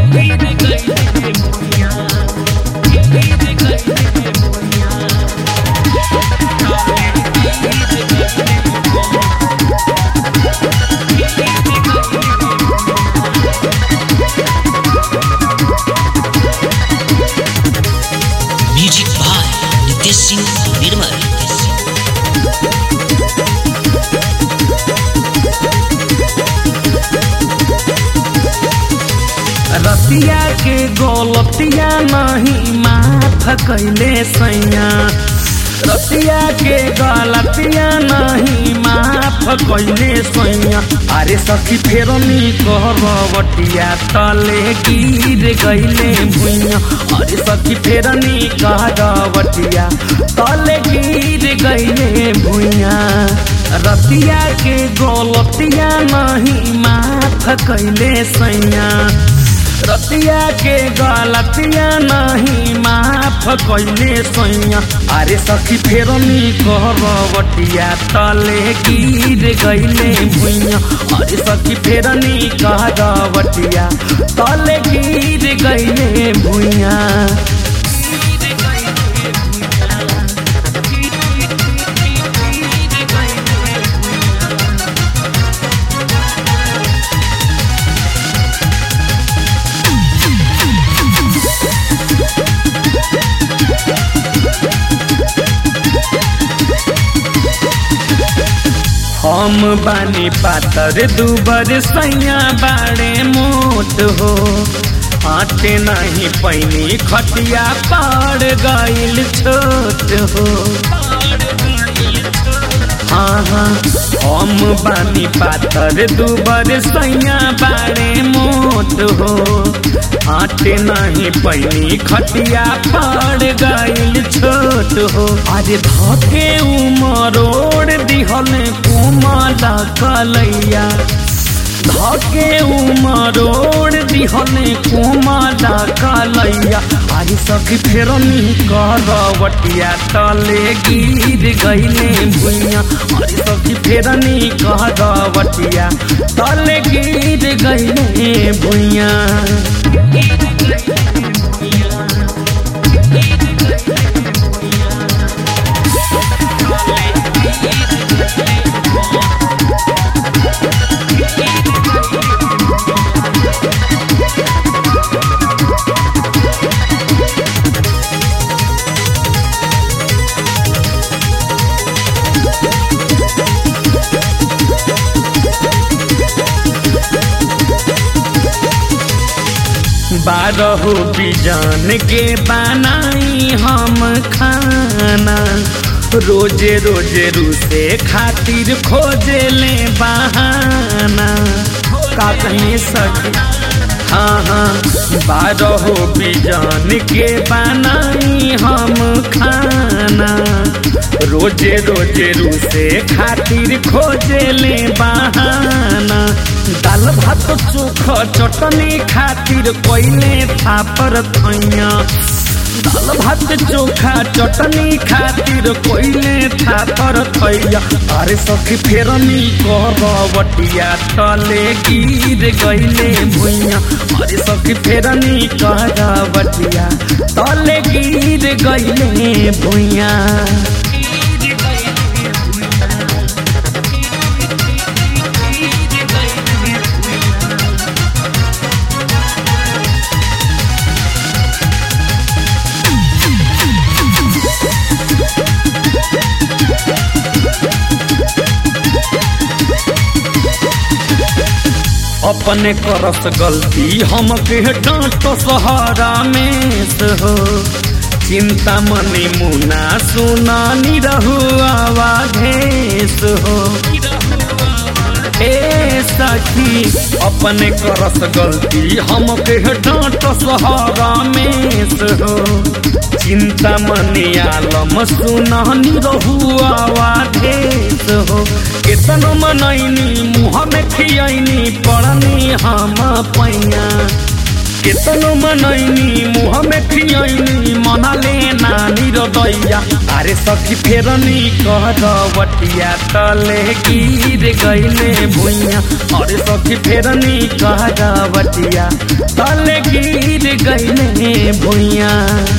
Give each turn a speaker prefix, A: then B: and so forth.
A: music by Nitesh Singh निर्मल
B: रतिया के गोलतिया नहीं माफ कैले सैया रतिया के गलतिया नहीं माफ कैले सैया अरे सखी फेरनी कहरवटिया तले गिर गईले भुइया अरे सखी फेरनी कहरवटिया तले गिर गईले भुइया रतिया के गोलतिया नहीं माफ कैले सैया रतिया के गलतिया नहीं माफ कैले सैया अरे सखी फेरनी कहरवटिया तले गिर गईले भुइया अरे सखी फेरनी कहरवटिया तले गिर गईले भुइया हम बानी पातर दुबर सैया बाड़े मोट हो आटे नहीं पैनी खटिया पड़ गईल छोट हो हाँ हाँ हम बानी पातर दुबर सैया बाड़े मोट हो आटे नहीं पैनी खटिया पड़ गईल छोट हो अरे धके उमरोड़ दिहल कुमल कलैया धके उमरोड़ दिहल कुमल कलैया अरे सखी फेरनी करवटिया तले गिर गईले भुइया अरे सखी फेरनी करवटिया तले गिर गईले भुइया बारहो बिजान के बनाई हम खाना रोजे रोजे रूसे खातिर खोजे ले बहाना का कहीं सकी हाँ हाँ बारहो बिजान के बनाई हम खाना रोजे रोजे रूसे खातिर खोजे ले बहाना दाल भात चोख चटनी खातिर कोइले थापर थैया दाल भात चोखा चटनी खातिर कोइले थापर थैया अरे सखी फेरनी करवटिया तले गिर गईले भुइया अरे सखी फेरनी करवटिया तले गिर गईले भुइया अपने करस गलती हमके डांट सहारा में हो चिंता मनी मुना सुना निरहु आवाधेश हो ए सखी अपने करस गलती हमके डांट सहारा में हो चिंता मनी आलम सुना निरहु आवाधेश हो केतन मनैनी मुँह में खियनी पड़नी हम पैया केतनो मनैनी मुँह में खियैनी मनले नानी रदैया अरे सखी फेरनी कहरवटिया तले गिर गईले भुइया अरे सखी फेरनी कहरवटिया तले गिर गईले भुइया